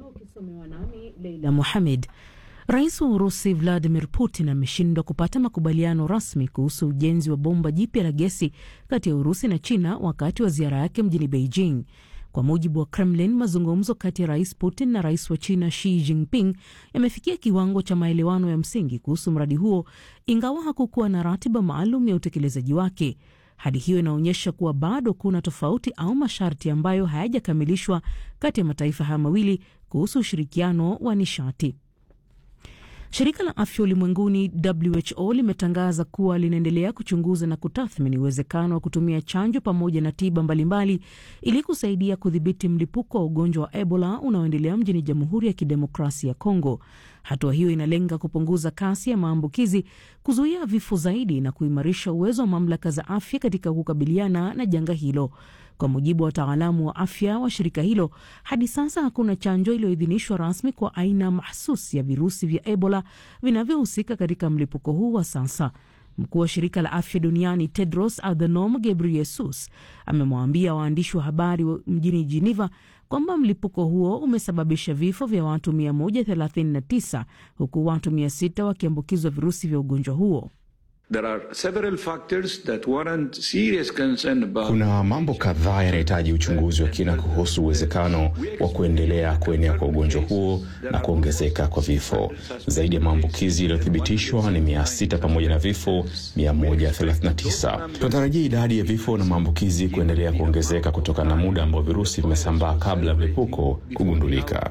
ukisomewa nami Leila Mohamed. Rais wa Urusi Vladimir Putin ameshindwa kupata makubaliano rasmi kuhusu ujenzi wa bomba jipya la gesi kati ya Urusi na China wakati wa ziara yake mjini Beijing. Kwa mujibu wa Kremlin, mazungumzo kati ya rais Putin na rais wa China Xi Jinping yamefikia kiwango cha maelewano ya msingi kuhusu mradi huo, ingawa hakukuwa na ratiba maalum ya utekelezaji wake. Hali hiyo inaonyesha kuwa bado kuna tofauti au masharti ambayo hayajakamilishwa kati ya mataifa haya mawili kuhusu ushirikiano wa nishati. Shirika la afya ulimwenguni WHO limetangaza kuwa linaendelea kuchunguza na kutathmini uwezekano wa kutumia chanjo pamoja na tiba mbalimbali ili kusaidia kudhibiti mlipuko wa ugonjwa wa Ebola unaoendelea mjini Jamhuri ya Kidemokrasia ya Kongo. Hatua hiyo inalenga kupunguza kasi ya maambukizi, kuzuia vifo zaidi na kuimarisha uwezo wa mamlaka za afya katika kukabiliana na janga hilo. Kwa mujibu wa wataalamu wa afya wa shirika hilo, hadi sasa hakuna chanjo iliyoidhinishwa rasmi kwa aina mahsusi ya virusi vya Ebola vinavyohusika katika mlipuko huu wa sasa. Mkuu wa shirika la afya duniani Tedros Adhanom Ghebreyesus amemwambia waandishi wa habari mjini Geneva kwamba mlipuko huo umesababisha vifo vya watu 139 huku watu 600 wakiambukizwa virusi vya ugonjwa huo. There are several factors that warrant serious concern about... Kuna mambo kadhaa yanahitaji uchunguzi wa kina kuhusu uwezekano wa kuendelea kuenea kwa ugonjwa huo na kuongezeka kwa vifo. Zaidi ya maambukizi yaliyothibitishwa ni mia sita pamoja na vifo 139. Tunatarajia idadi ya vifo na maambukizi kuendelea kuongezeka kutokana na muda ambao virusi vimesambaa kabla ya mlipuko kugundulika.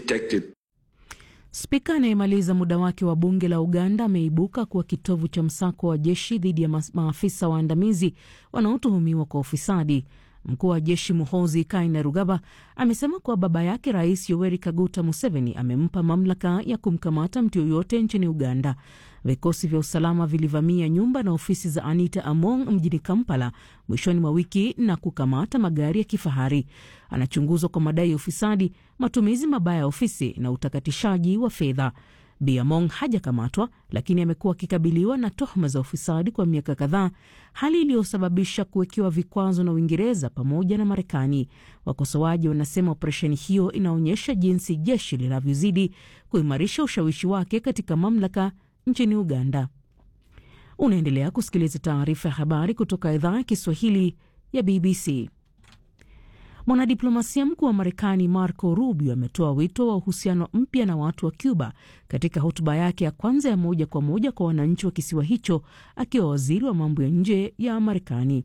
Spika anayemaliza muda wake wa bunge la Uganda ameibuka kuwa kitovu cha msako wa jeshi dhidi ya maafisa waandamizi wanaotuhumiwa kwa ufisadi. Mkuu wa jeshi Muhoozi Kainerugaba amesema kuwa baba yake Rais Yoweri Kaguta Museveni amempa mamlaka ya kumkamata mtu yoyote nchini Uganda. Vikosi vya usalama vilivamia nyumba na ofisi za Anita Among mjini Kampala mwishoni mwa wiki na kukamata magari ya kifahari. Anachunguzwa kwa madai ya ufisadi, matumizi mabaya ya ofisi na utakatishaji wa fedha. Bi Among hajakamatwa lakini amekuwa akikabiliwa na tuhuma za ufisadi kwa miaka kadhaa, hali iliyosababisha kuwekewa vikwazo na Uingereza pamoja na Marekani. Wakosoaji wanasema operesheni hiyo inaonyesha jinsi jeshi linavyozidi kuimarisha ushawishi wake katika mamlaka nchini Uganda. Unaendelea kusikiliza taarifa ya habari kutoka idhaa ya Kiswahili ya BBC. Mwanadiplomasia mkuu wa Marekani Marco Rubio ametoa wito wa uhusiano mpya na watu wa Cuba katika hotuba yake ya kwanza ya moja kwa moja kwa wananchi wa kisiwa hicho akiwa waziri wa mambo ya nje ya Marekani.